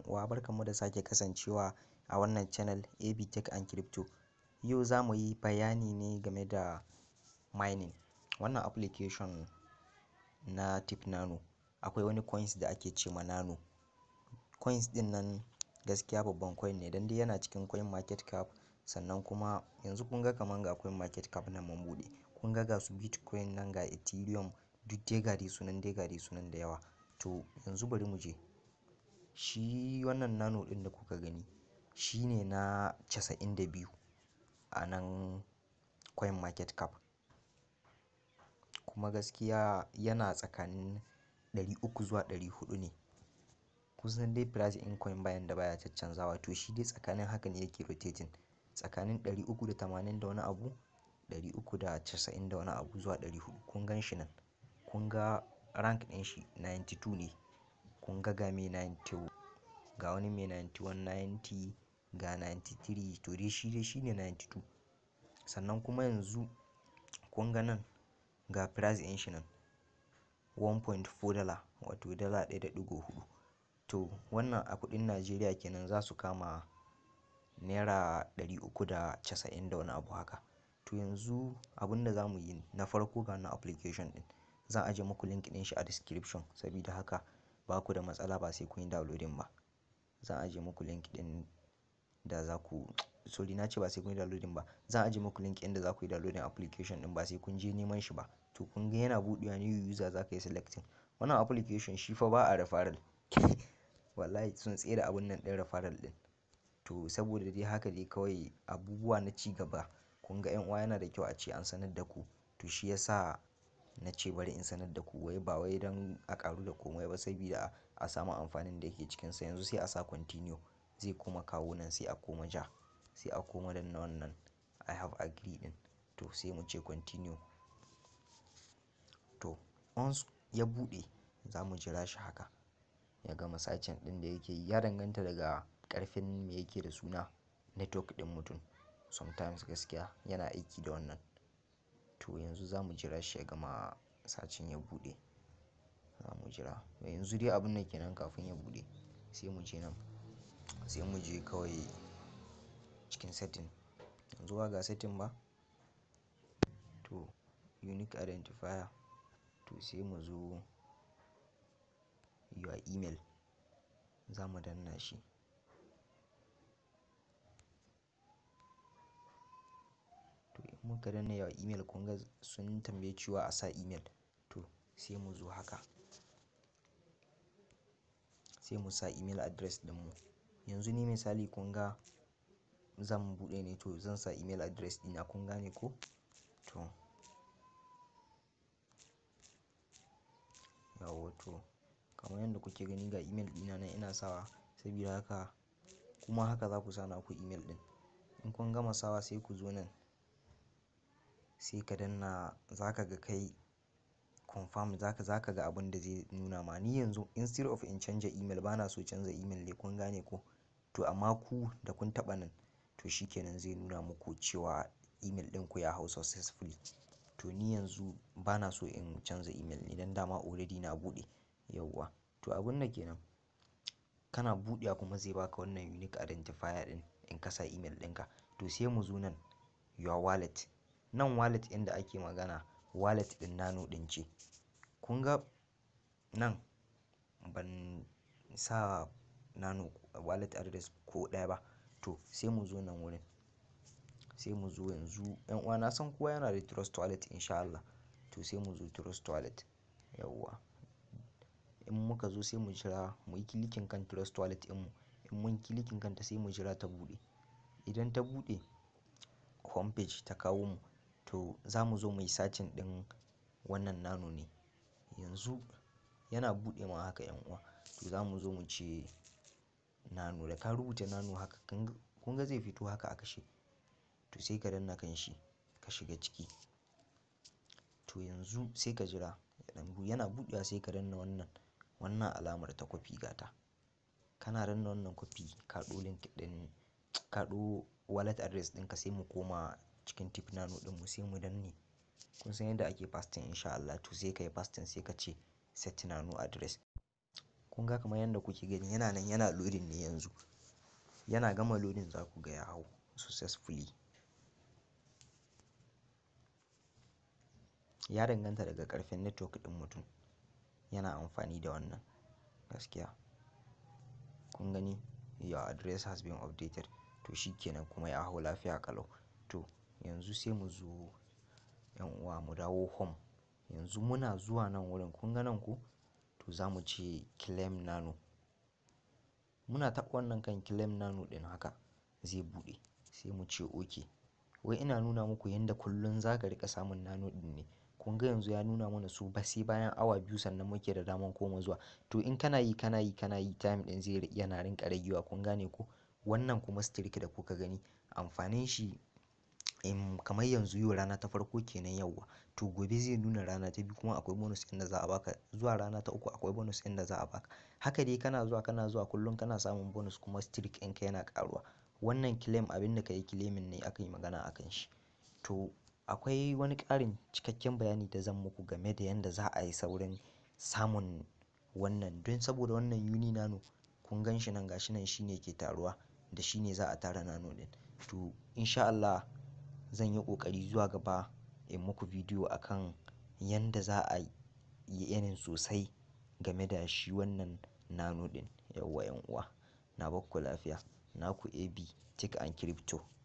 uwa barkanmu da sake kasancewa a wannan channel AB Tech and Crypto. Yau za mu yi bayani ne game da mining. Wannan application na Tip Nano akwai wani coins da ake ce ma Nano. Coins ɗin nan gaskiya babban coin ne don dai yana cikin coin market cap sannan kuma yanzu kun ga kaman ga coin market cap nan mun buɗe. Kun ga ga su Bitcoin nan ga Ethereum duk dai ga dai sunan dai ga dai sunan da yawa. To yanzu bari mu je. Shi wannan Nano ɗin da kuka gani shi ne na casa'in da biyu a nan coin market cap. Kuma gaskiya yana tsakanin ɗari uku zuwa ɗari huɗu ne. Kun san dai price in coin ba yanda baya caccanzawa to shi dai tsakanin haka ne yake rotating. Tsakanin ɗari uku da tamanin da wani abu, ɗari uku da casa'in da wani abu zuwa ɗari huɗu. Kun gan shi nan. Kun ga rank ɗin shi ninety two ne. Kun ga ga mai ninety ga wani mai ninety one, ninety ga ninety three to dai shi dai shi ne ninety two. Sannan kuma yanzu kun ga nan ga price ɗin shi nan one point four dollar wato dala ɗaya da ɗigo huɗu. To wannan a kuɗin Najeriya kenan za su kama naira ɗari uku da casa'in da wani abu haka. To yanzu abin da za mu yi na farko ga wannan application ɗin zan ajiye muku link ɗin shi a description sabida haka ba ku da matsala ba sai kun yi downloading ba. Zan ajiye muku link ɗin da za ku sorry na ce ba sai kun yi downloading ba. Zan ajiye muku link ɗin da za ku yi downloading application ɗin ba sai kun je neman shi ba. To kun ga yana buɗewa new user za ka yi selecting. Wannan application shi fa ba a referral. Wallahi sun tsere abun nan ɗin referral ɗin. To saboda dai haka dai kawai abubuwa na ci gaba. Kun ga 'yan uwa yana da kyau a ce an sanar da ku. To shi ya sa na ce bari in sanar da ku wai ba wai don a ƙaru da komai ba sabida a samu amfanin da yake cikinsa. Yanzu sai a sa continue zai kuma kawo nan sai a koma ja sai a koma danna wannan I have agreed ɗin. To sai mu ce continue. To once ya buɗe za mu jira shi haka ya gama searching ɗin da yake yi. Ya danganta daga ƙarfin me yake da suna network ɗin mutum. Sometimes gaskiya yana aiki da wannan. To yanzu za mu jira shi ya gama searching ya buɗe. Za mu jira. Yanzu dai abun nan kenan kafin ya buɗe. Sai mu je nan sai mu je kawai cikin setting. Yanzu ba ga setting ba? To unique identifier. To sai mu zo your email. Za mu danna shi. To in muka danna your email kun ga sun tambaye cewa a sa email. To sai mu zo haka. Sai mu sa email address ɗinmu. Yanzu ni misali kun ga zan buɗe ne to zan sa email address ɗina kun gane ko? To. Yauwa to kamar yadda kuke gani ga email ɗina nan ina sawa sabida haka kuma haka za ku sa naku email ɗin. In kun gama sawa sai ku zo nan sai ka danna za ka ga kai confirm za ka, za ka ga abin da zai nuna ma. Ni yanzu instead of in canja email bana so canza email ne kun gane ko? To amma ku da kun taɓa nan to shi kenan zai nuna muku cewa email ɗinku ya hau successfully. To ni yanzu bana so in canza email ne don dama already na buɗe yauwa. To abun da ke nan kana buɗewa kuma zai baka wannan unique identifier ɗin in ka sa email ɗinka. To sai mu zo nan your wallet. Nan wallet ɗin da ake magana wallet ɗin Nano ɗin ce. Kun ga nan ban sa Nano wallet address ko ɗaya ba. To sai mu zo nan wurin. Sai mu zo yanzu 'yan uwa na san kowa yana da Trust Wallet in sha Allah. To sai mu zo Trust Wallet yauwa. In muka zo sai mu jira muyi clicking kan Trust Wallet ɗinmu. In mun clicking kanta sai mu jira ta buɗe. Idan ta buɗe home page ta kawo mu to za mu zo muyi searching ɗin wannan Nano ne. Yanzu yana buɗe ma haka 'yan uwa. To za mu zo mu ce Nano da ka rubuta Nano haka kun ga zai fito haka a kashe. To sai ka danna kan shi ka shiga ciki. To yanzu sai ka jira yana buɗewa sai ka danna wannan, wannan alamar ta copy gata. Kana danna wannan copy ka ɗau link ɗin ka ɗau wallet address ɗinka sai mu koma cikin Tip Nano ɗinmu sai mu danne. Kun san yadda ake pasting in sha Allah to sai ka yi pasting sai ka ce set Nano address. kun ga kamar yadda kuke gani yana nan yana loading ne yanzu yana gama loading za ku ga ya hau successfully ya danganta daga ƙarfin network ɗin mutum yana amfani da wannan gaskiya kun gani your address has been updated to shi kenan kuma ya hau lafiya ƙalau to yanzu sai mu zo yan uwa mu dawo home yanzu muna zuwa nan wurin kun ga nan ko to za mu ce claim nano muna taɓa wannan kan claim nano ɗin haka zai buɗe sai mu ce ok wai ina nuna muku yadda kullum za ka riƙa samun nano ɗin ne kun ga yanzu ya nuna mana su ba sai bayan awa biyu sannan muke da daman koma zuwa to in kana yi kana yi kana yi time ɗin zai yana rinƙa ragewa kun gane ko wannan kuma streak da kuka gani amfanin shi in kamar yanzu yau rana ta farko kenan yauwa to gobe zai nuna rana ta biyu kuma akwai bonus ɗin da za a baka zuwa rana ta uku akwai bonus ɗin da za a baka haka dai kana zuwa kana zuwa kullum kana samun bonus kuma streak ɗinka yana ƙaruwa wannan claim abin da ka yi claiming ne aka yi magana akan shi to akwai wani ƙarin cikakken bayani da zan muku game da yadda za a yi saurin samun wannan don saboda wannan uni nano kun gan shi nan gashi nan shine ke taruwa da shine za a tara nano ɗin to insha Allah zan yi ƙoƙari zuwa gaba in muku bidiyo akan yanda za a yi irin sosai game da shi wannan nano ɗin yauwa yan uwa na bakku lafiya naku AB Tech and Crypto